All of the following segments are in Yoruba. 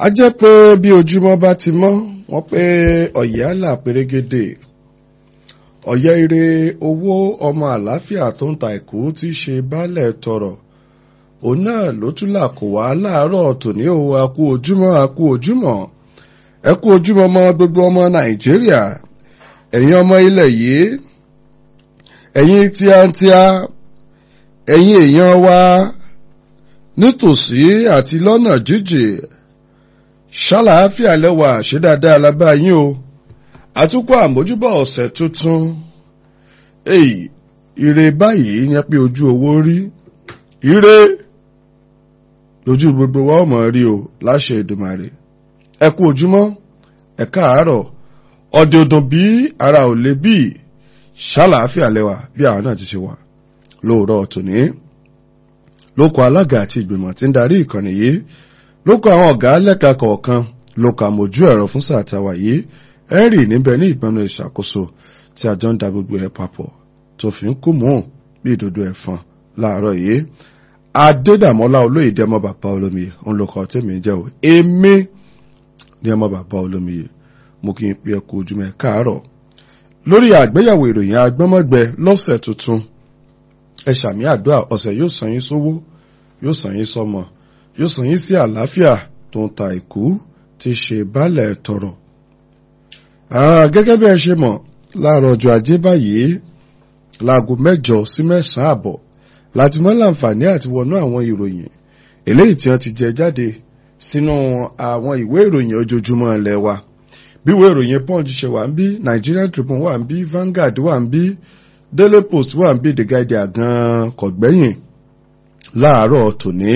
a jẹ́ pé bí ojúmọ́ bá ti mọ́ wọ́n pé ọ̀yẹ́ àlà pérégedé ọ̀yẹ́ ire owó ọmọ àlàáfíà tó ń ta ìkú tí í ṣe baálẹ̀ tọrọ òun náà ló tún là kó wá láàárọ̀ tòní o a kú ojúmọ́ a kú ojúmọ́ ẹ kú ojúmọ́ mọ́ gbogbo ọmọ nàìjíríà ẹ̀yin ọmọ ilẹ̀ yìí ẹ̀yin tíátíá ẹ̀yin èèyàn wa nítòsí àti lọ́nà jíjìn ṣàlàáfíà lẹ́wà ṣe dáadáa lábá yín o àtúkọ̀ àmójúbọ̀ ọ̀sẹ̀ tuntun èyí ire báyìí yẹn pé ojú owó rí ire lójú gbogbo wa ọmọ rí o láṣẹ Èdùmàrè ẹ kú ojúmọ́ ẹ káàárọ̀ ọdẹ ọdún bí ara ò lè bí ṣàlàáfíà lẹ́wà bí àwọn náà ti ṣe wà lóòrọ̀ tòní lóko alága àti ìgbìmọ̀ tí ń darí ìkànnì yìí lóko àwọn ọ̀gá lẹ́ka kọ̀ọ̀kan lóko àmójú ẹ̀rọ fún sáà tàwa yìí henry níbẹ̀ ní ìgbọ́nà ìṣàkóso tí a jọ ń da gbogbo ẹ̀ papọ̀ tó fi ń kú mọ́ bí ìdodo ẹ̀fọn láàárọ̀ yìí adédàmọ́lá olóyèdè ọmọ bàbá olómiyè òun ló kọ́ tèmi jẹ́ o èmi ní ọmọ bàbá olómiyè mo kí n pe ẹkú ojúmọ́ ẹ káàárọ̀ lórí àgbéyàwó ìròyìn agbọ́mọ̀gbẹ lọ́sẹ̀ tuntun ẹ ṣàmì àdúrà ọ̀sẹ̀ yóò sàn yín sówó yóò sàn yín sọmọ yóò sàn yín sí àlàáfíà tó ń ta ìkú tí ṣe baálẹ̀ tọrọ. gẹ́gẹ́ bí ẹ ṣe mọ̀ láàárọ̀ ọjọ́ ajé báyìí láago mẹ́jọ sí mẹ́sàn-án àbọ̀ láti mọ́ láǹfààní àti wọnú àwọn ìròyìn eléyìí tí wọ́n ti jẹ jáde sínú àwọn ìwé ìròyìn ojoojúmọ́ ilẹ̀ wa bí ìwé ìròyìn punch ṣe wà ń bí Nigerian Tribune wà ń bí Vanguard wà ń bí Daily Post wà ń bí The Guardian gan kọ̀gbẹ́yìn láàárọ̀ tòní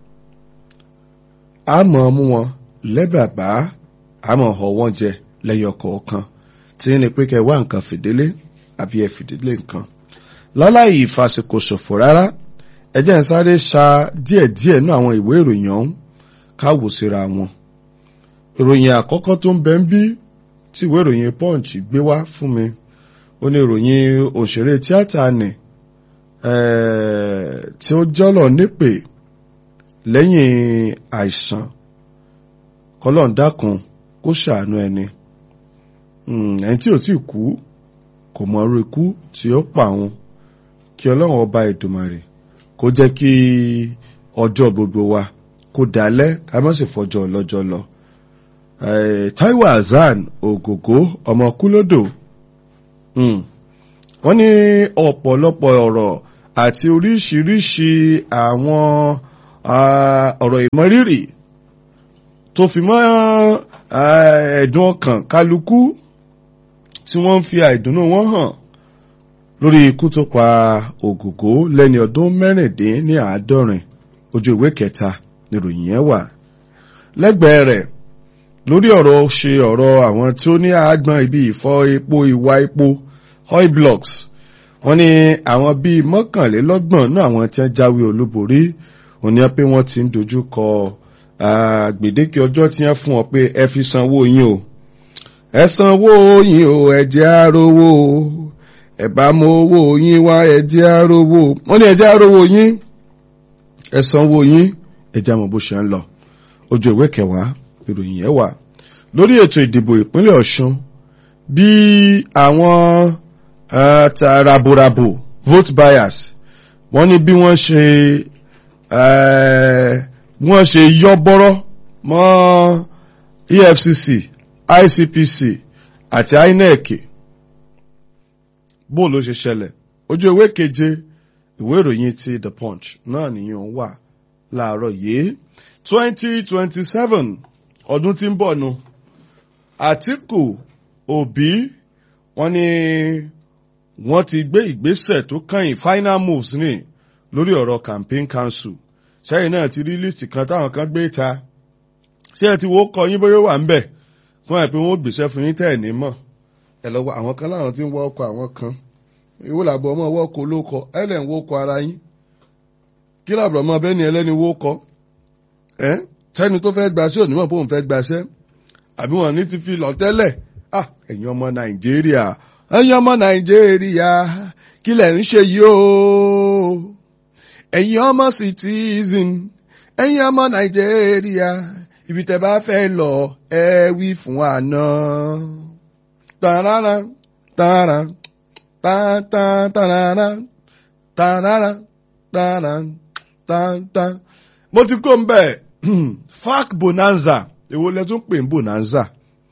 àmọ́ mú wọn lẹ́bàbá àmọ́ họ wọ́n jẹ lẹ́yọ kọ̀ọ̀kan tí ní pé kẹ́ wá nǹkan fìdílé àbí ẹ fìdílé nǹkan láláì ìfàsìkò ṣòfò rárá ẹ jẹ́ ń sáré ṣa díẹ̀díẹ̀ nú àwọn ìwé ìròyìn ọ̀hún káwò síra wọn ìròyìn àkọ́kọ́ tó ń bẹ ń bí tí ìwé ìròyìn punch gbé wá fún mi ó ní ìròyìn òṣèré tíátà nì tí ó jọ́lọ̀ nípè lẹ́yìn àìsàn kọ́lọ́n dákun kó ṣàánú ẹni ẹni tí ò tí kú kò mọ irú ikú tí ó pa òun kí ọlọ́run ọba Èdùmàrè kó jẹ́ kí ọjọ́ gbogbo wa kó dalẹ̀ ká má sì fọjọ́ ọlọ́jọ́ lọ. Taiwo Hassan Ògògó ọmọ kúlódò wọ́n ní ọ̀pọ̀lọpọ̀ ọ̀rọ̀ àti oríṣiríṣi àwọn ọ̀rọ̀ ìmọrírì tó fi mọ́ ẹ̀dùn ọkàn kálukú tí wọ́n ń fi àìdùnnú wọn hàn lórí ikú tó pa Ògògó lẹ́ni ọdún mẹ́rìndín ní àádọ́rin ojú ìwé kẹta níròyìn yẹn wà lẹ́gbẹ̀ẹ́ rẹ̀ lórí ọ̀rọ̀ ṣe ọ̀rọ̀ àwọn tí ó ní àágbọ́n ibi ìfọ́ epo ìwà epo oil blocks wọ́n ní àwọn bíi mọ́kànlélọ́gbọ̀n náà àwọn tí wọ́n jáwé olúborí òní pé wọ́n ti ń dojú kọ gbèdéke ọjọ́ tí wọ́n fún ọ pé ẹ fi sanwó yín o ẹ sanwó yín o ẹ jẹ́ àrówó ẹ bá mọ owó yín wá ẹ jẹ́ àrówó wọ́n ní ẹ jẹ́ àrówó yín ẹ sanwó yín ẹ jẹ́ àmọ́ bó ṣe ń lọ ojú ìwé kẹwàá ìròyìn yẹn wà lórí ètò ìdìbò ìpínlẹ̀ Ọ̀ṣun bí àwọn raborabo vote buyers wọ́n ní bí wọ́n ṣe wọ́n ṣe yọ́ bọ́rọ́ mọ́ EFCC ICPC àti INEC bó ló ṣe ṣẹlẹ̀ ojú ewé keje ìwé ìròyìn ti The Punch náà nìyẹn wà láàárọ̀ yìí twenty twenty seven ọdún tí ń bọ̀ nu Àtíkù Òbí wọ́n ní wọ́n ti gbé ìgbésẹ̀ tó kàn final moves ní lórí ọ̀rọ̀ campaign council sẹ́yìn náà ti rí líìsì kan táwọn kan gbé ta ṣé ẹ ti wo kọ yín bóyá wà ń bẹ̀ fún ẹ pé wọ́n gbèsè fún yín tẹ́ ẹ̀ ní mọ̀ ẹ lọ́wọ́ àwọn kan láwọn tí ń wọ́ ọkọ̀ àwọn kan ìwọ làbọ̀ ọmọ ọwọ́ kọ ló kọ ẹ lẹ̀ ń wó kọ ara yín kí làbọ̀ ọmọ bẹ́ẹ̀ ni ẹlẹ́ni wó kọ ẹ sẹ́ni tó fẹ́ gbaṣẹ́ òní mọ̀ pé òun fẹ́ gbaṣẹ́ àbí wọn ní ti fi lọ tẹ́lẹ̀ ah ẹ̀yin ọmọ nàìjíríà ẹ̀yin ọmọ nàìjíríà kí lẹ̀ ń ṣe yìí o ẹ̀yin ọmọ citizen ẹ̀yin ọmọ nàìjíríà ibi tẹ́ bá fẹ́ lọ ẹ wí fún àná. tarara tara tán tarara tarara tara tán tán. mo ti kó ń bẹ̀ fac bonanza èwo lẹ tún pè ń bonanza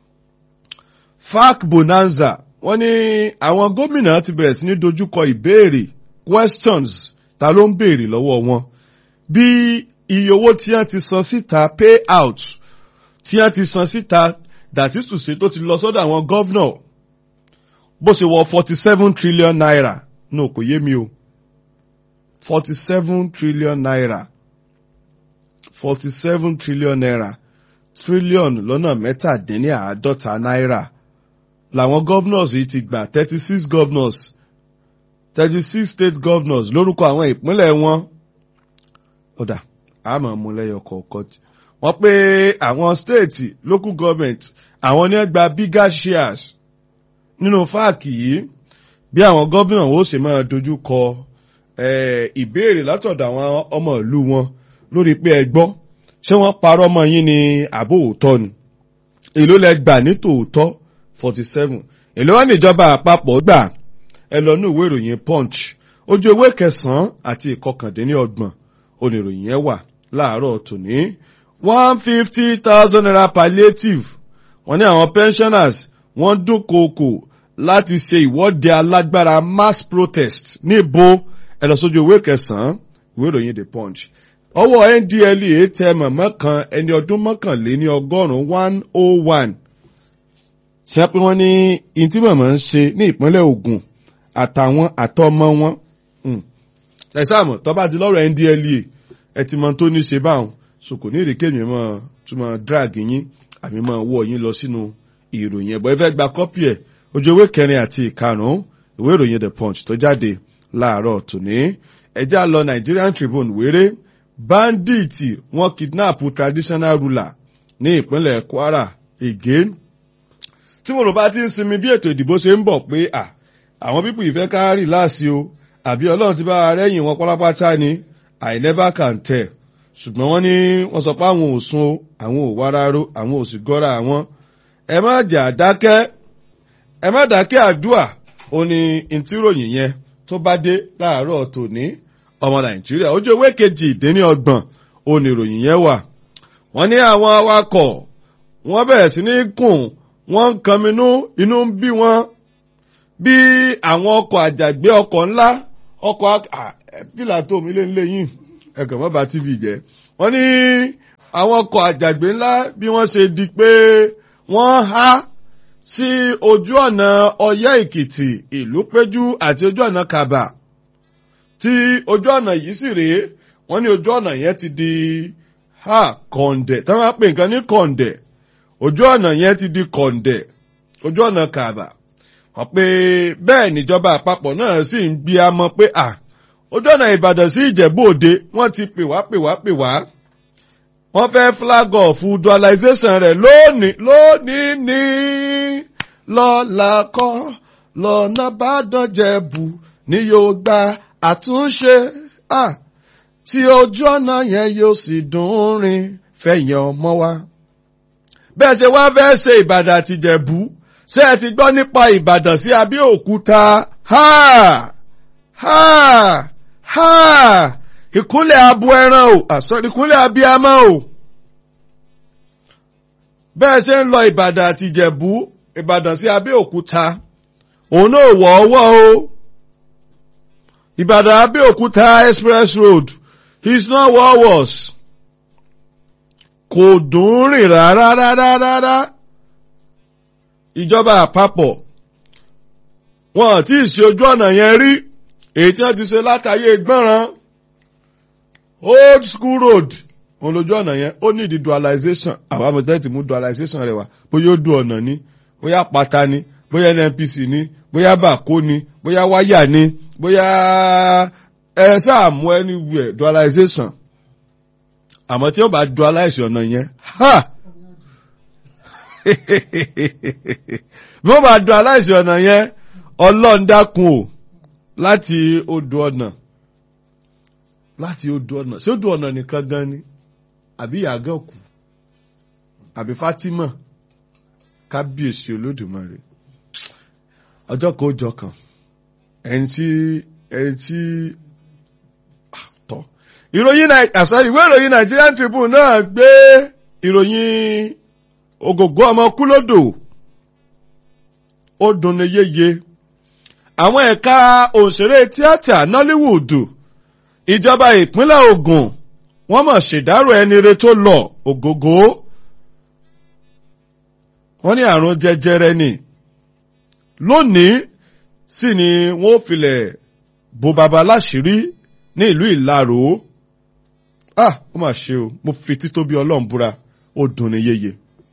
fac bonanza wọ́n ní àwọn gómìnà ti bẹ̀rẹ̀ sí ní dojúkọ ìbéèrè questions ta ló ń béèrè lọ́wọ́ wọn bí iye owó tí wọ́n ti san síta pay out tí wọ́n ti san síta that is to say tó ti lọ sọ́dọ̀ àwọn gọ́vnà bó ṣe wọ forty seven trillion naira no kò yé mi o forty seven trillion naira forty seven trillion naira trillion lọ́nà mẹ́tàdínláàádọ́ta náírà làwọn governors yìí ti gbà thirty six governors thirty six state governors lórúkọ àwọn ìpínlẹ̀ wọn ọ̀dà àmọ́ mú lẹ́yọ kọ̀ọ̀kan wọ́n pé àwọn state local government àwọn ní gba bigger shares nínú fáàkì yìí bí àwọn gómìnà ó sì máa dojú kọ ìbéèrè látọ̀dọ̀ àwọn ọmọ ìlú wọn lórí pé ẹ gbọ́ ṣé wọ́n parọ́ mọ́ yín ní àbó òótọ́ ni èló lẹ gbà ní tòótọ́ forty seven èló wà níjọba àpapọ̀ gbà ẹ lọ ní ìwé ìròyìn punch ojú ewé kẹsàn-án àti ìkọkàndínlọ́gbọ̀n oníròyìn yẹn wà láàárọ̀ tòní one fifty thousand naira palliative wọ́n ní àwọn pensioners wọ́n dúnkookò láti ṣe ìwọ́de alágbára mass protest níbo ẹ lọ sójú ewé kẹsàn-án ìwé ìròyìn the punch ọwọ́ ndlea tẹ mọ̀mọ́ kan ẹni ọdún mọ́kànléní ọgọ́rùn-ún one oh one ṣe pé wọ́n ní ìtí mọ̀mọ́ ń ṣe ní ìpínlẹ̀ Ògùn àtàwọn àtọmọ wọn ẹ̀sàmù tọ́ba ti lọ́rọ̀ ndlea ẹ ti mọ tó ní ṣe báwọn so kò ní ìrèké mi mọ́ túmọ̀ drag yín àmì mọ́ wọ́ yín lọ sínú ìròyìn ẹ̀bọ̀ ẹ fẹ́ gba kọ́pì ẹ̀ ojú ewé kẹrin àti ìkarùn-ún ìwé ìròyìn the punch tó jáde láàárọ̀ tòní ẹjá lọ Nigerian Tribune wéré báńdíìtì wọ́n kidnap traditional ruler ní ìpínlẹ̀ Kwara again tí mo rò bá ti ń sinmi bí ètò ìdìbò ṣe ń bọ̀ pé à àwọn pípù ìfẹ́ ká rí láàsì o àbí ọlọ́run ti bá rẹ́yìn wọn pátápátá ni I never can tell ṣùgbọ́n wọ́n ní wọ́n sọ pé àwọn ò sun àwọn ò wáráró àwọn ò sì gọ́ra àwọn ẹ má jà dákẹ́ ẹ má dákẹ́ àdúà ó ní ìtìròyìn yẹn tó bá dé láàárọ̀ tòní ọmọ nàìjíríà ojú ewé kejì ìdíní ọgbọ̀n oníròyìn yẹn wà wọ́n ní àwọn awakọ̀ wọ́n bẹ̀rẹ̀ sí ní kùn wọ́n ń kanminú inú ń bí wọn bí àwọn ọkọ̀ àjàgbé ọkọ̀ ńlá ọkọ̀ pílà tó mi lé ńlé yìí ẹ̀gàn mọ́ba tv jẹ́ wọ́n ní àwọn ọkọ̀ àjàgbé ńlá bí wọ́n ṣe di pé wọ́n há sí ojú ọ̀nà ọyẹ́ èkìtì ìlú péjú àti ojú ọ̀nà kàbà tí ojú ọ̀nà yìí sì rèé wọ́n ní ojú ọ̀nà yẹn ti di ha kọ̀ǹdẹ̀ tí wọ́n á pè nǹkan ní kọ̀ǹdẹ̀ ojú ọ̀nà yẹn ti di kọ̀ǹdẹ̀ ojú ọ̀nà kàbà wọ́n pé bẹ́ẹ̀ níjọba àpapọ̀ náà sì ń bí a mọ̀ pé à ojú ọ̀nà ìbàdàn sí ìjẹ̀bú òde wọ́n ti pè wá pè wá pè wá wọ́n fẹ́ flag off dualization rẹ̀ lónìí lónìí ní lọ́la kọ́ lọ́nà bàdàn jẹ̀bù ni yóò gba àtúnṣe tí ojú ọ̀nà yẹn yóò sì dùn rìn fẹ̀yìn ọmọ wa. bẹ́ẹ̀ ṣe wá fẹ́ ṣe ìbàdàn àti ìjẹ̀bú ṣé ẹ ti gbọ́ nípa ìbàdàn sí abẹ́òkúta ha ha ha ìkúnlẹ̀ abo ẹran o àsọ̀rọ̀ ìkúnlẹ̀ abiyamọ o. bẹ́ẹ̀ ṣe ń lọ ìbàdàn àti ìjẹ̀bú ìbàdàn sí abẹ́òkúta òun náà wọ̀ ọwọ́ o. ìbàdàn abẹ́òkúta express road is not what was. kò dùn rìn rárá rárá rárá. ìjọba àpapọ̀ wọn ò tí ì ṣe ojú ọ̀nà yẹn rí èyí tí wọ́n ti ṣe látàyè gbọ́ràn old school road òun lójú ọ̀nà yẹn ó ní ìdí dualization àwọn amọ̀tẹ́ ti mú dualization rẹ̀ wá bóyá ó du ọ̀nà ni bóyá pata ni bóyá nnpc ni bóyá bàkó ni bóyá wáyà ni bóyá ẹ sáà mú anywhere dualization àmọ́ tí ó bá dualize ọ̀nà yẹn ha bí wọ́n bá dualize ọ̀nà yẹn ọlọ́ọ̀dákun o láti odò ọ̀nà láti odò ọ̀nà ṣé odò ọ̀nà nìkan gan ni àbí ìyàgàn kù àbí Fatima kábíyèsí olódùmarè ọjọ́ kan ó jọ kan ẹni tí ẹni tí tọ́ ìròyìn àsọ̀rọ̀ ìwé ìròyìn Nigerian Tribune náà gbé ìròyìn ògògó ọmọ kúlódò ó dunni yéye àwọn ẹ̀ka òṣèré tíátà Nollywood ìjọba ìpínlẹ̀ Ògùn wọ́n mọ̀ ṣèdárò ẹni re tó lọ ògògó wọ́n ní àrùn jẹjẹrẹ ni lónìí sì ni wọ́n filẹ̀ bo baba láṣìírí ní ìlú Ìlaró ah ó mà ṣe o mo fi títóbi Ọlọ́run búra ó dunni yéye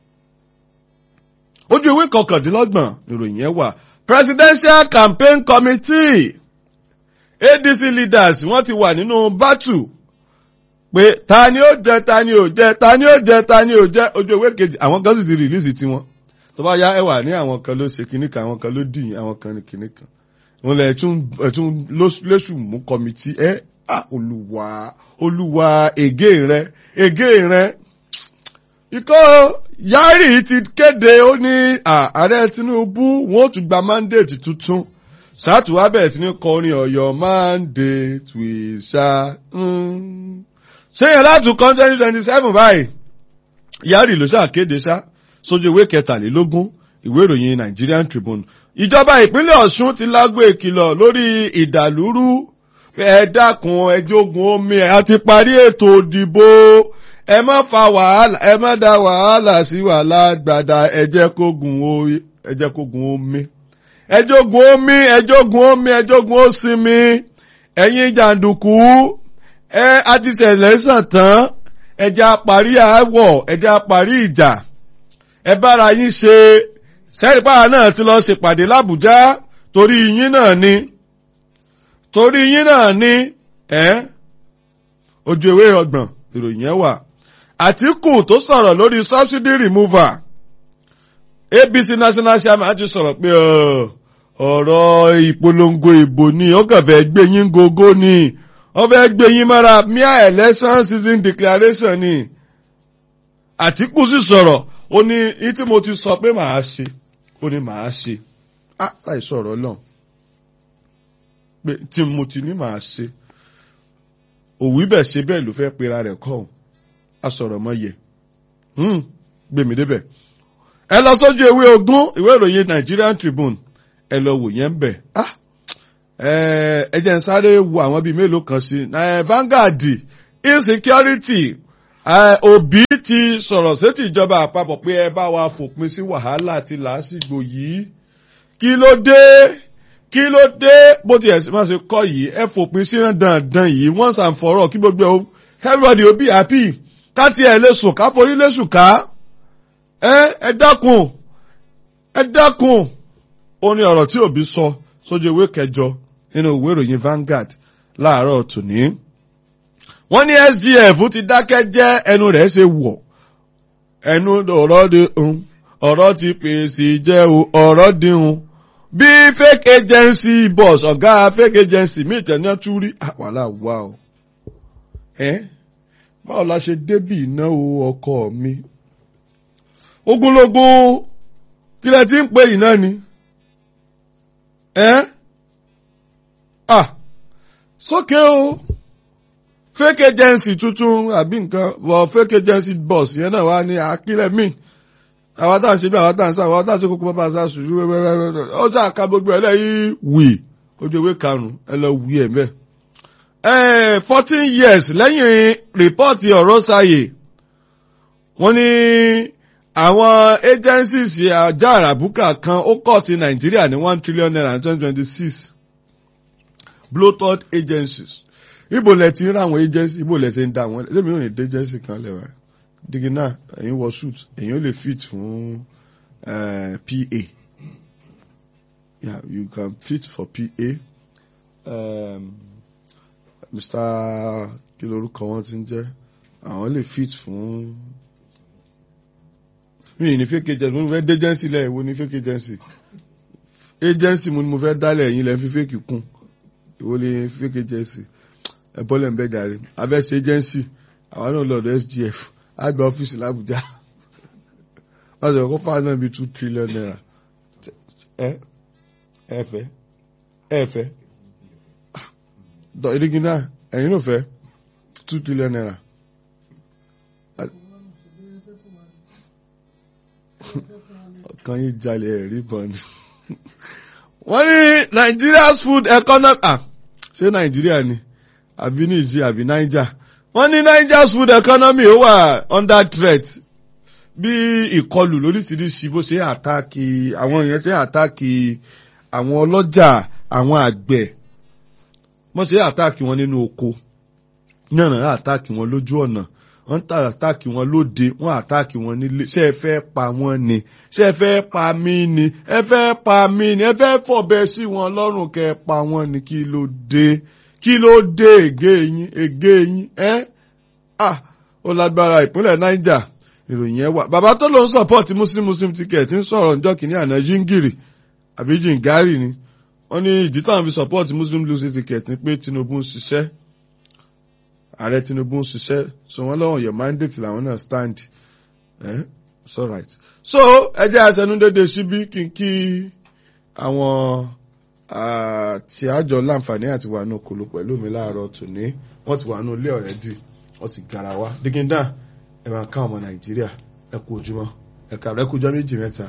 ojú ìwé kọkàndínlọ́gbọ̀n ìròyìn yẹn wà presidential campaign committee ADC leaders wọ́n ti wà nínú battle pé ta ni ó jẹ ta ni ó jẹ ta ni ó jẹ ta ni ó jẹ ojú ìwé kejì àwọn kan sì ti rìlíìsì tiwọn tó bá yá ẹwà ní àwọn kan ló ṣe kinní kan àwọn kan ló dìyìn àwọn kan ní kinní kan wọn lè tún ẹtún lóṣù mú kọmitì ẹ à olùwà olùwà ègé rẹ ègé rẹ ikọ́ Yari ti kéde ó ní ààrẹ Tinubu wọn ò tún gba mandate tuntun ṣáàtúwá bẹ̀rẹ̀ sí ní kọrin Ọ̀yọ́ mandate we shall. ṣé yẹn láti kan twenty twenty seven báyìí Yari ló ṣàkéde ṣá sójú ìwé kẹtàlélógún ìwé ìròyìn Nigerian Tribune ìjọba ìpínlẹ̀ Ọ̀ṣun ti lágbo ìkìlọ̀ lórí ìdàlúrú ẹ dákun ẹ jogun omi ẹ àti parí ètò òdìbò ẹ má fa wàhálà ẹ má da wàhálà sí wàhálà gbàdá ẹ jẹ́ kógun omi ẹ jẹ́ kógun omi ẹ jogun omi ẹ jogun omi ẹ jogun òsinmi ẹ̀yin jàǹdùkú ẹ àti ṣẹlẹ̀ sàn tán ẹ jẹ́ àparí àwọ̀ ẹ jẹ́ àparí ìjà ẹ bára yín ṣe sẹ́rípàá náà ti lọ ṣèpàdé l'Àbújá torí yín náà ni torí yín náà ni ẹ ojú ewé ọgbọ̀n ìròyìn yẹn wà Àtíkù tó sọ̀rọ̀ lórí subsidy removal ABC national chairman ti sọ̀rọ̀ pé ọ̀rọ̀ ìpolongo ìbò ni ó kàn fẹ́ gbé yín gógó ni ó fẹ́ gbé yín mọ́ra mere election season declaration ni Àtíkù sì sọ̀rọ̀ ó ní ní tí mo ti sọ pé màá ṣe ó ní màá ṣe á láì sọ̀rọ̀ lọ́n pé tí mo ti ní màá ṣe òwí bẹ̀ ṣe bẹ́ẹ̀ ló fẹ́ pera rẹ̀ kọ́ ọ́n a sọ̀rọ̀ mọ́ yẹ gbèmí débẹ̀ ẹ lọ sójú ìwé ogún ìwé ìròyìn Nigerian Tribune ẹ lọ wò yẹn bẹ̀ ẹ jẹ́ n sáré wo àwọn bíi mélòó kan sí Vanguard insecurity Òbí ti sọ̀rọ̀ sétí ìjọba àpapọ̀ pé ẹ bá wa fòpin sí wàhálà àti làásìgbò yìí kí ló dé kí ló dé bó ti ẹ̀ máa ṣe kọ́ yìí ẹ fòpin sí dandan yìí once and for all kí gbogbo everybody ó be happy ká tiẹ̀ lè sùn ká forí lè sùn ká ẹ ẹ dákun ẹ dákun ó ní ọ̀rọ̀ tí Òbí sọ sójú ìwé kẹjọ nínú ìwé ìròyìn Vanguard láàárọ̀ tòní wọ́n ní SGF ti dákẹ́ jẹ́ ẹnu rẹ̀ ṣe wọ̀ ẹnu ọ̀rọ̀ di ọ̀rọ̀ ti pèsè jẹ́ ọ̀rọ̀ dihun bí fake agency boss ọ̀gá fake agency mi ìtẹ̀ná tún rí àwàlà wà o báwo la ṣe débì ìnáwó ọkọ mi ogunlógún kí lẹ ti ń pè yìí náà ni ah sókè o fake agency tuntun àbí nǹkan wọ fake agency boss yẹn náà wá ní àkílẹ̀ míì àwọn táwọn ṣe bí àwọn táwọn sá àwọn táwọn ṣe kókó bàbá sá sùn wẹ́wẹ́wẹ́ ó sá ka gbogbo ẹ̀ lẹ́yìn wì ojú ewé karùn-ún ẹ lọ wí ẹ̀ mẹ́. fourteen years lẹ́yìn rìpọ́ọ̀tì ọ̀rọ̀ sáyè wọ́n ní àwọn agencies ajá àràbùkà kan ó kọ́ sí nàìjíríà ní one trillion naira in twenty twenty six bloated agencies ibo lẹ ti ń ra àwọn agency ibo lẹ ṣe ń da àwọn ẹlẹ́mi ò ní dé agency kan lẹ́wà digi náà ẹ̀yin wọ suit ẹ̀yin ò lè fit fún PA yeah you can fit for PA um, Mr. kí lorúkọ wọn ti ń jẹ́ àwọn lè fit fún mi ní fake agency mo fẹ́ dé agency lẹ́yìn wo ní fake agency agency mo ni mo fẹ́ dálẹ̀ ẹ̀yin lẹ́ fi fake kún ìwọ ni fake agency ẹ̀bọ́lẹ̀ ń bẹ́ jàre abẹ́ṣe agency àwọn náà lọ́dọ̀ SGF àgbà ọ́fíìsì l'Àbújá wọ́n sọ kó fáwọn náà bíi two trillion naira ẹ ẹ fẹ́ ẹ fẹ́ dọ̀ ìdígi náà ẹ̀yin ló fẹ́ two trillion naira. ọkàn yìí jalè ẹ̀rí bọ̀ ni. wọ́n ní Nigeria's food economy ah ṣé Nàìjíríà ni àbí Niger àbí Niger wọ́n ní Nigeria's food economy ó wà under threat bí ìkọlù lóríṣiríṣi bó ṣe àtàkì àwọn èèyàn ṣe àtàkì àwọn ọlọ́jà àwọn àgbẹ̀ wọ́n ṣe àtàkì wọn nínú oko náà àtàkì wọn lójú ọ̀nà wọ́n tà àtàkì wọn lóde wọ́n àtàkì wọn nílé ṣé ẹ fẹ́ pa wọ́n ni ṣé ẹ fẹ́ pa mí ni ẹ fẹ́ pa mí ni ẹ fẹ́ fọ̀bẹ sí wọn lọ́rùn kẹ́ ẹ pa wọ́n ni kí ló dé kí ló dé ègé yín ègé yín ẹ́ ah ó lágbára ìpínlẹ̀ Niger ìròyìn ẹ wà bàbá tó ló ń support muslim muslim ticket ń sọ̀rọ̀ ǹjọ́ kìíní àná jíngìrì àbí jìngárì ni wọ́n ní ìdí táwọn fi support muslim muslim ticket ni pé Tinubu ń ṣiṣẹ́ ààrẹ Tinubu ń ṣiṣẹ́ so wọ́n lọ́wọ́ your mandate làwọn náà stand eh? it's alright so ẹ jẹ́ àṣẹnudédé síbí kí n kí àwọn tí àjọ láǹfààní àti wà ní okòló pẹ̀lú mi láàárọ̀ tòní wọ́n ti wà ní ilé ọ̀rẹ́dì wọ́n ti gara wa dígídá ẹ máa ká ọmọ nàìjíríà ẹ kú ojúmọ́ ẹ kà rẹ kújọ méjì mẹ́ta.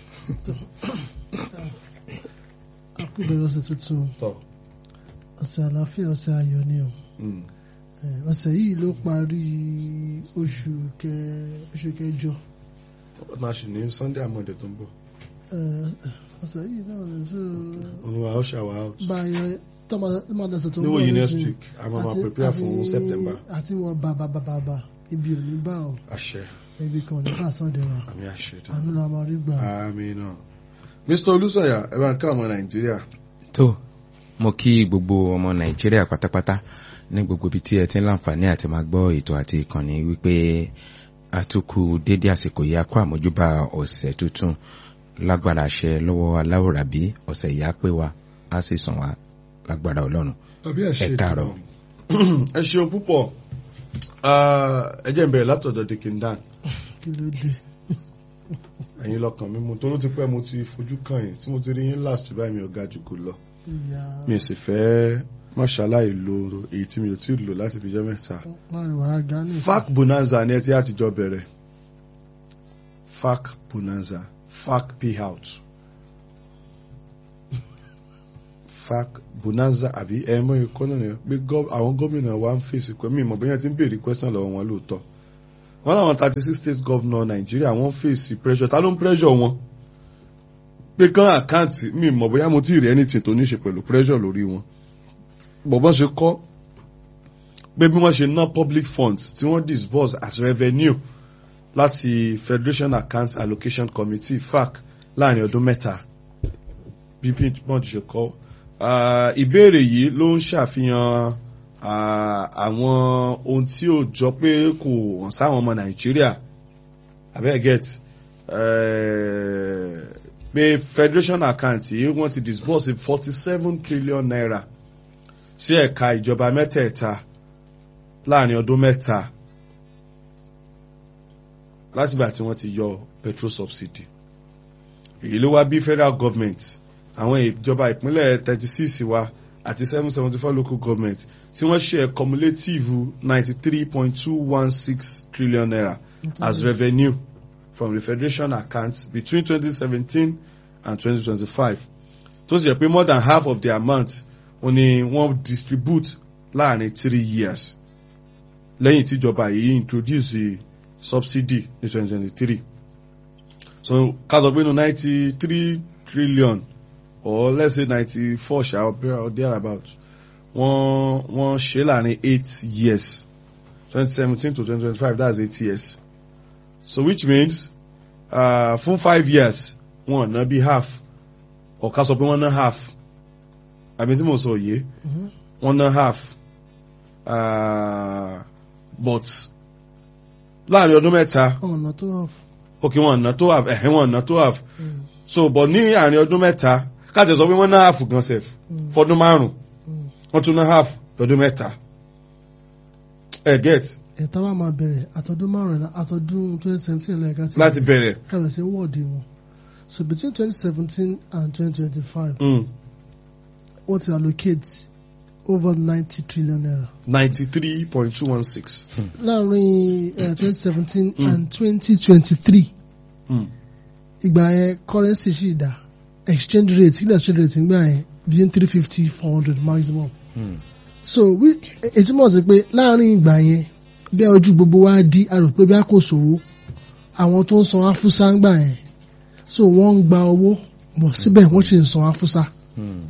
akúbẹ̀rẹ̀ ọ̀sẹ̀ tuntun ọ̀sẹ̀ àlàáfíà ọ̀sẹ̀ ayọ̀ ni o ọ̀sẹ̀ yìí ló parí oṣù kẹjọ. máa ṣì ní sunday amọ̀dé tó ń bọ̀. ọ̀sẹ̀ yìí náà lè ṣe. olùwà ó ṣàwà out. báyọ̀ tọ́mọdé tó ń bọ̀ níwòye next week a máa máa prepare fún september. àti wọn bàbà bàbà ibi ò ní bá ọ àṣẹ ibi kan ò ní bá sọ́ọ̀dẹ̀ wa àmì àṣẹ tó. àánú la máa rí gbà. àmì náà. mr olùsọ̀yà ẹ bá ń ká ọmọ nàìjíríà. tó mo kí gbogbo ọmọ nàìjíríà pátápátá ní gbogbo ibi tí ẹ ti ń láǹfààní àti máa gbọ́ ètò àti ìkànnì wípé àtúkù dédé àsìkò yìí akó àmójúbà ọ̀sẹ̀ tuntun lágbára àṣẹ lọ́wọ́ aláwòrábí ọ̀sẹ̀ yìí á pé wa á sì sàn wá lágbára ọlọ́run àbí àṣẹ ẹ káàárọ̀. ẹ ṣeun púpọ̀ ẹ jẹ́ n bẹ̀rẹ̀ látọ̀dọ̀ dikindan kí ló dé. ẹ̀yin lọ́kàn mi mo tó ló ti pẹ́ mo ti fojú kàn yín tí mo ti rí yín last báyìí mi ò ga jù kò lọ ìyá mi ò sì fẹ́ máṣáláì lo èyí tí mi ò tí ì lò láti fi jẹ́ mẹ́ta. láàrin wàá gánà. fac bonanza ni ẹ ti àtijọ́ bẹ̀rẹ̀ fac bonanza fac payout fac bonanza àbí ẹ mọ ikọ́ náà ni pé àwọn gómìnà wa ń fèsì pé mi ìmọ̀ bóyá ti ń béèrè question lọ́wọ́ wọn lóòótọ́ wọn làwọn thirty six state governor nàìjíríà wọ́n fèsì pressure ta ló ń pressure wọn pé kán àkáǹtì mi ìmọ̀ bóyá mo ti rí anything tó ní ṣe pẹ̀lú pressure lórí wọn bọ̀bọ́n ṣe kọ́ pé bí wọ́n ṣe ná public funds tí wọ́n disburse as revenue láti Federation Account Allocation Committee FAC láàrin ọdún mẹ́ta bí wọ́n ti ṣe kọ́ ìbéèrè yìí ló ń ṣàfihàn àwọn ohun tí ó jọ pé kò hàn sáwọn ọmọ Nàìjíríà abeg get pé Federation Account yìí wọ́n ti disburse forty seven trillion naira sí ẹ̀ka ìjọba mẹ́tẹ̀ẹ̀ta láàrin ọdún mẹ́ta látìgbà tí wọ́n ti yọ petrol subsidy èyí ló wá bí federal government àwọn ìjọba ìpínlẹ̀ thirty six wa àti seven seventy four local government tí wọ́n ṣe cumulative ninety three point two one six trillion naira as revenue from the federation account between twenty seventeen and twenty twenty five tó sì yẹ pé more than half of the amount wọ́n ní wọ́n distribute láàrin three years lẹ́yìn tíjọba yìí introduce subsidy ní twenty twenty three so ká sọ pé nínú ninety three trillion or let's say ninety four ṣá or thereabout wọ́n wọ́n ṣe láàrin eight years twenty seventeen to twenty twenty five that's eight years so which means uh, fún five years wọ́n ná bí half or ká sọ pé wọ́n ná half àbí tí mo sọ yìí wọ́n ná half uh, but láàrin ọdún mẹ́ta ọ̀nà tó wà fún. ok wọ́n ná tó half ẹ̀hìn wọ́n ná tó half so but ní àárín ọdún mẹ́ta káàtì sọ pé wọ́n ná half gan sef fọdún márùn wọ́n tún ná half lọ́dún mẹ́ta ẹ get ẹ̀ta wa máa bẹ̀rẹ̀ àtọ́dún márùn-ún àtọ́dún twenty seventeen lẹ́ẹ̀ka tí láti bẹ̀rẹ̀. kàwé sí wọ́ọ̀dì wọn so between twenty seventeen and twenty twenty five Mm. wọ́n ti allocate over ninety trillion naira ninety three point two one six. láàrin twenty seventeen Mm. and twenty twenty three ìgbà yẹn currency sì dá exchange rate ilẹ̀ exchange rate nígbà yẹn between three fifty four hundred maximum Hmm. so wí ètúmọ̀ sí pé láàrin ìgbà yẹn bí ojú gbogbo wa di a rò pé bí a kò sòwò àwọn tó ń san afúsá ń gbà yẹn so wọ́n ń gba owó bọ̀ síbẹ̀ wọ́n sì ń san afúsá Hmm.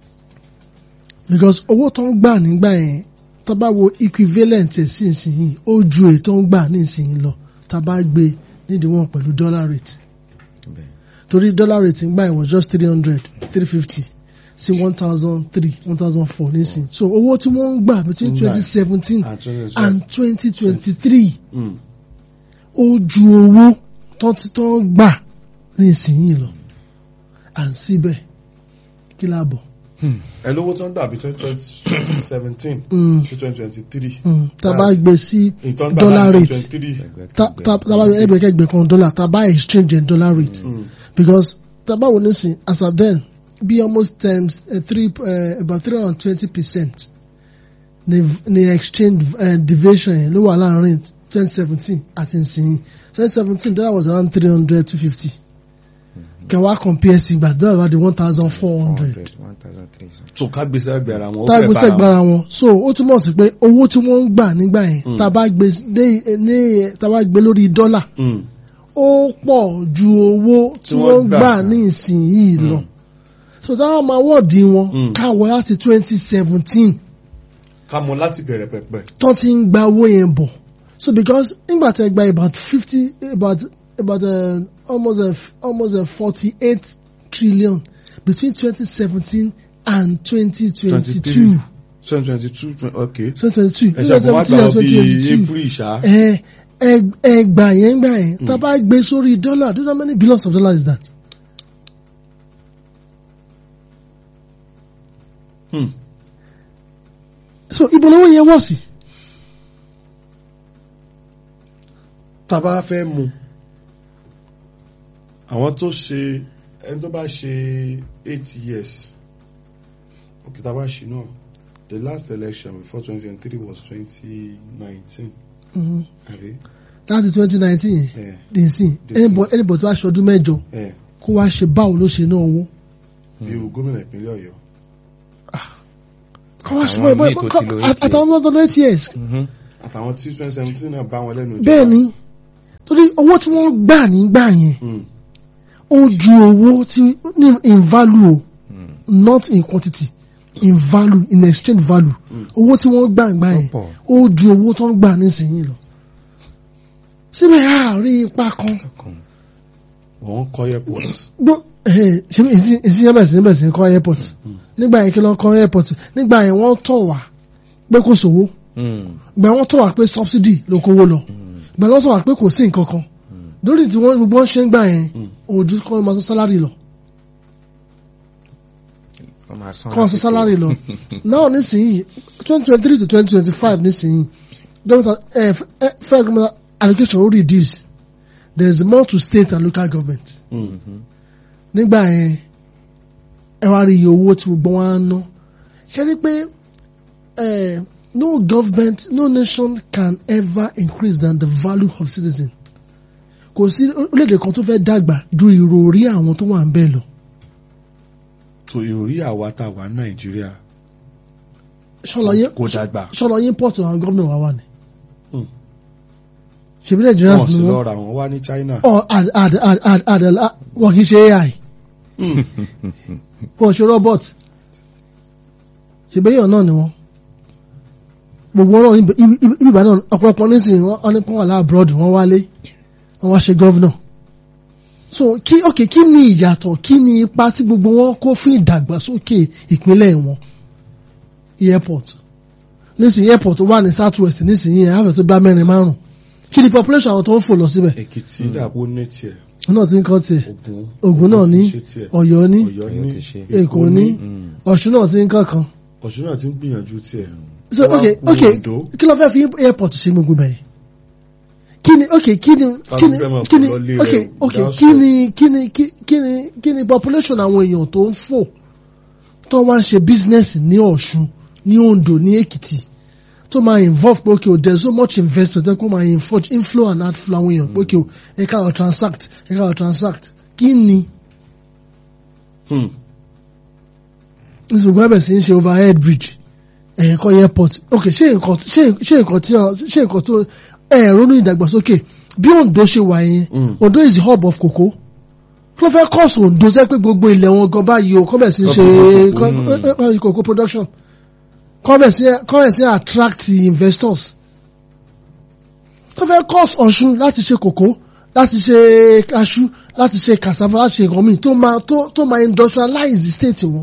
because owó tó ń gbà nígbà yẹn tó bá wo equivalent ẹ̀ sí ìsinyìí ó ju èyí tó ń gbà ní ìsinyìí lọ tá a bá gbé nídìí wọn pẹ̀lú dollar rate Bẹ́ẹ̀. torí dollar rate ń gbà yẹn was just three hundred three fifty sí one thousand three one thousand four nísìnyí so owó tí wọ́n ń gbà between Ń gbà. twenty seventeen and and twenty twenty three Mm. ó ju owó tó ti tó ń gbà ní ìsinyìí lọ à ń síbẹ̀ kí la bọ̀. Hmm. ẹ lówó tó ń dàbí twenty seventeen Mm, sí twenty twenty three. mm, tá a bá gbé sí ìtàn Dollar rate. twenty three. Ẹgbẹ́ tá kẹgbẹ́. tá- tá bá ẹgbẹ̀kẹ́gbẹ̀ kan dọ́là tá a bá exchange ẹ̀ dollar rate because tá a bá wò nísìn as at then bí almost times uh, three uh, about three hundred and twenty percent ní ní exchange uh, deviation yẹn ló wà láàrin twenty seventeen àti ìsinyìí twenty seventeen dollar was around three hundred two fifty kẹwàá compare sí ìgbà dollar wà di one thousand four hundred 1,300. so ká gbèsè ẹgbẹ́ ara wọn. ó tá a fẹ́ gbé bára wọn. sẹ́gbára wọn so ó túmọ̀ sí pé owó tí wọ́n ń gbà nígbà yẹn Mm. tá a bá gbé dé ní tá a bá gbé lórí dọ́là Mm. ó pọ̀ ju owó tí Tí wọ́n wọ́n gbà. gbà ní ìsinyìí lọ. so táwọn máa wọ́ọ̀dì wọn Mm. káwọ́ láti twenty seventeen ká mọ láti bẹ̀rẹ̀ pẹ̀pẹ̀. tó ti ń gba owó yẹn bọ̀. so because nígbà tí ẹ gba about fifty about about uh, almost a, almost a forty eight trillion between twenty seventeen and twenty twenty two. twenty twenty two okay. twenty twenty two ẹ ṣàkóso wá gbà and ọ twenty bí twenty two april ṣá. ẹ ẹ ẹ gbà yẹn gbà yẹn tá a bá gbé sórí dọ́là do you know how many billions of dollars is that? Hmm. so ibo lówó yẹn wọ̀ sí. tá a bá fẹ́ mu àwọn tó ṣe ẹni tó bá ṣe eight years okay tá a bá ṣe náà the last election before twenty twenty three was twenty nineteen Mhm. àbí láti twenty nineteen yẹn ẹ dì sí Dì sí. anybody tó bá ṣọdún mẹ́jọ ẹ kó wá ṣe báwo ló ṣe náà owó. bí irú gómìnà ìpínlẹ̀ Ọ̀yọ́ kó wá ṣe Àwọn báwo míì tó ti lo eight àtàwọn ọmọ ọdún eight years. Mhm. àtàwọn tí twenty seventeen náà bá wọn lẹ́nu ìjọba. bẹ́ẹ̀ ni torí owó tí wọ́n gbà nígbà yẹn Hmm. ó ju owó tí ní in value o Hmm. not in quantity in value in exchange value owó tí wọ́n gbà nígbà yẹn Ó pọ̀. ó ju owó tó ń gbà nísìnyí lọ. síbẹ̀ a rí ipa kan Kan. wọ́n kọ́ airport. gbọ́ ṣe ìsìn yẹn bẹ̀rẹ̀ sí ní bẹ̀rẹ̀ sí ní kọ́ airport nígbà yẹn kí ló ń kọ́ airport nígbà yẹn wọ́n tọ̀ wá pé kò sówó Hmm. ìgbà wọ́n tọ̀ wá pé subsidy ló kówó lọ Hmm. ìgbà wọ́n tọ̀ wá pé kò sí nǹkan kan lórí tí wọ́n gbogbo wọn ṣe ń gbà yẹn Mm. òòjú kọ́ máa sọ sálárì lọ Kọ́ máa san kọ́ máa sọ lásìkò. sálárì lọ náà nísìnyí twenty twenty three to twenty twenty five nísìnyí government eh, eh, federal government allocation ó reduce there is more to state and local government. Hmm. Mhm. nígbà yẹn ẹ wá rí iye owó tí gbogbo wọn á ná ṣe rí pé eh, no government no nation can ever increase than the value of citizen kò sí orílẹ̀-èdè kan tó fẹ́ dàgbà ju ìròrí àwọn tó wà ń bẹ̀ lọ tó ìròrí àwa tá a wà ní Nàìjíríà ṣọlọ yín kò dàgbà. ṣọlọ yín pọ̀tù àwọn gómìnà wa wà ní Hmm. ṣèbí Nigerians wọ́n ni sì lọ wọ́n ra wọn wá ní China. ọ àd àd àd àd àd àd wọn kì í ṣe AI Hmm. wọn ò ṣe robot ṣèbí èèyàn náà ni wọ́n gbogbo wọn náà ibi ibi ìbá náà ọ̀pọ̀lọpọ̀ nísìnyí wọ́n wọ́n ní pọ́n wà láàbùrọ̀dù wọ́n wálé wọ́n wá ṣe gọ́vnọ̀ so kí ok kí ni ìyàtọ̀ kí ni ipa tí gbogbo wọn kó fún ìdàgbàsókè ìpínlẹ̀ wọn airport nísìnyí airport wà ní south west nísìnyí ẹ̀ àfẹ́ tó bá mẹ́rin márùn kí ni population àwọn tó ń fò lọ síbẹ̀ Èkìtì dàbò ní tiẹ̀ wọn náà ti ń kọ́ tiẹ̀ Ògùn Ògùn náà ti ní ṣe tiẹ̀. Ọ̀yọ́ ní Ọ̀yọ́ Ọ̀yọ́ ní ti ṣe. Èkó ní Hmm. Ọ̀ṣun náà ti ń kọ́ kan Ọ̀ṣun náà ti ń gbìyànjú tiẹ̀. so Wọ́n okay kú okay Oǹdó. kí ló fẹ́ fi airport ṣe gbogbo bẹ́ẹ̀ kí ni okay kí ni kí ni fẹ́ máa kí ni kó lọ lé okay rẹ̀ okay without kí ni kí ni kí kí ni kí ni population àwọn èèyàn tó ń fò tó wá ń ṣe business ní Ọ̀ṣun ní Oǹdó ní Èkìtì tó máa involve pé okay o there is so much investment tó kó máa info- inflow and outflow àwọn èèyàn pé okay o ẹ ká lọ transact ẹ ká lọ transact kí ni Hmm. ní gbogbo ẹbẹ̀ sí ń ṣe overhead bridge ẹ̀yìn kọ́ airport ok ṣé nǹkan ṣé ṣé nǹkan tí ọ- ṣé nǹkan tó ẹ̀ ronú ìdàgbàsókè bí Ondo ṣe wà yẹn Mm. Ondo is the hub of cocoa kí ló fẹ́ kọ́ọ̀sì Ondo jẹ́ pé gbogbo ilẹ̀ wọn gan báyìí o kọ́bẹ̀ sí ń ṣe Cocoa, kọ́- eh, cocoa production kọ́bẹ̀ sí kọ́bẹ̀ sí attract investors kí ló fẹ́ kọ́ọ̀sì Ọ̀ṣun láti ṣe cocoa láti ṣe cashew láti ṣe cassava láti ṣe nǹkan míì tó máa tó tó máa industrialize the state wọn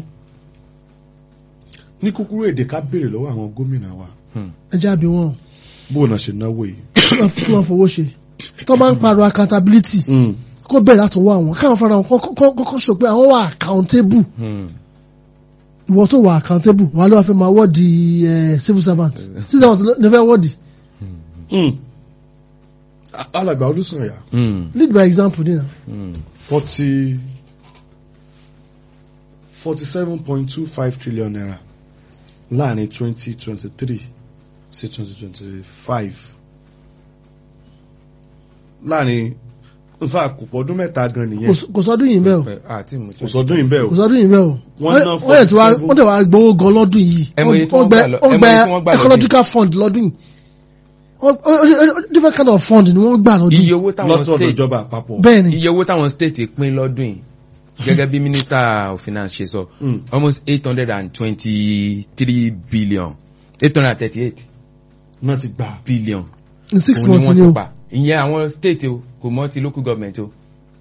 ní kúkúrú èdè ká béèrè lọ́wọ́ àwọn gómìnà wa ẹ jẹ́ àbí wọn. bóun náà ṣe náwó yìí. kí wọ́n fowó ṣe tó máa ń pariwo accountability kó bẹ̀rẹ̀ látọwọ́ àwọn káwọn fara wọn kọ́kọ́ sọ pé àwọn wà accountable ìwọ tó wà accountable wà ló wà fẹ́ máa wọ́ọ̀dì eh, civil servant civil servant ló fẹ́ wọ́ọ̀dì alàgbà olùsànyà lead by example nínú. forty forty seven point two five trillion naira láàrin twenty twenty three sí twenty twenty five láàrin nfa kò pọ̀ ọdún mẹ́ta gan nìyẹn kò sọdún yìí bẹ́ẹ̀ o kò sọdún yìí bẹ́ẹ̀ kò o sọdún yìí bẹ́ẹ̀ o Wọ́n ná wọ́n yẹ tí wàá 47. wọ́n tẹ̀ wá gbowó gan lọ́dún yìí Ẹ mọ iye tí wọ́n gbẹ gbà lọ- wọ́n ẹ mọ gbẹ iye tí wọ́n gbà lọ́dún ecological fund lọ́dún yìí Wọ́n- ó- ó- ó- different kind of fund ni wọ́n gbà lọ́dún iye yìí owó táwọn lọ́tọ̀ọ̀dọ̀ state ìjọba àpapọ̀. bẹ́ẹ̀ ni iye owó táwọn state pín lọ́dún yìí gẹ́gẹ́ bí minister of finance ṣe sọ Mm. almost eight hundred and twenty-three billion eight hundred and thirty-eight náà ti gbà. billion in six òun ni months wọ́n ni ti o pa ìyẹn àwọn state o kò mọ́ ti local government o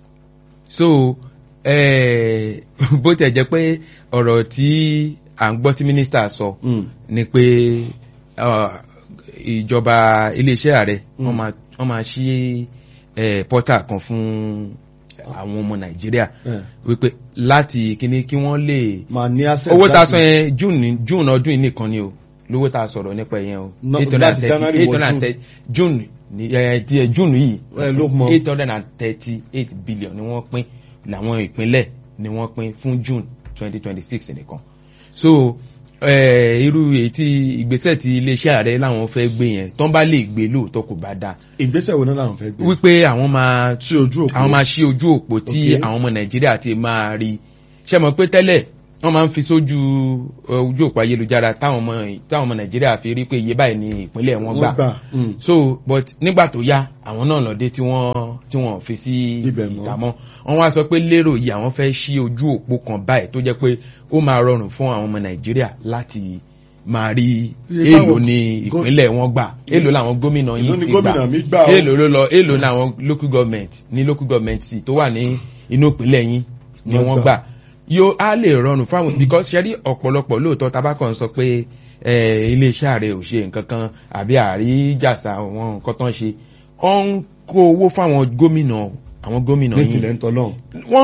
so eh, bó tẹ̀ jẹ́ pé ọ̀rọ̀ tí à ń gbọ́ tí minister sọ Mm. ni pé ah, ìjọba iléeṣẹ́ ààrẹ Mm. wọ́n máa wọ́n máa ṣí eh, portal kan fún àwọn ọmọ nàìjíríà Eh, wípé láti kíní kí wọ́n lè máa ní access owó tá a láti- sọ yẹn june ní june ọdún yìí nìkan ni o lówó tá a sọ̀rọ̀ nípa yẹn o No, eight hundred and láti thirty January eight wọ hundred and June. thirty june ní ẹ ti ẹ june yìí Ẹ ló mọ. eight hundred and thirty eight billion ni wọ́n pín làwọn ìpínlẹ̀ ni wọ́n pín fún june twenty twenty six nìkan so eh, irú èyí tí ìgbésẹ̀ tí iléeṣẹ́ ààrẹ làwọn fẹ́ gbé yẹn tán bá lè gbé lóòótọ́ kò bá dáa ìgbésẹ̀ wo náà làwọn fẹ́ gbé. wípé àwọn máa sí ojú òpó. àwọn máa ṣí ojú òpó tí Ok. àwọn ọmọ nàìjíríà ti máa rí ṣe mọ̀ pé tẹ́lẹ̀ wọ́n máa ń fi sójú eh, ojú òpó ayélujára táwọn ọmọ táwọn ọmọ nàìjíríà fi rí pé iye báyìí ní ìpínlẹ̀ wọn wọ́n gbà gbà. Mm. so but nígbà tó yá àwọn náà lọ́dẹ tí wọ́n tí wọ́n fi sí Ibẹ̀ mọ́. ìtàmọ́ wọ́n wá sọ pé lérò yìí àwọn fẹ́ ṣí ojú òpó kan báyìí tó jẹ́ pé ó máa rọrùn fún àwọn ọmọ nàìjíríà láti máa rí Iye èèlò táwọn ní gó- ìpínlẹ̀ wọn gbà èèlò làwọn gómìnà Èló yìí ni ti gómìnà mi gbà o? èèlò ló lọ èèlò làwọn local government ní local government sì tó wà ní inú ìpínlẹ̀ yín ni Wọ́n wọ́n gbà. gbà yóò á lè rọrùn fáwọn because ṣe rí ọ̀pọ̀lọpọ̀ lóòótọ́ tabakọ̀ sọ pé eh, iléeṣẹ́ ààrẹ ò ṣe nǹkan kan àbí àríjàsà àwọn nǹkan tán ṣe ó ń kó owó fáwọn gómìnà àwọn gómìnà ní yín tilẹ̀ ń tọ́ náà. wọ́n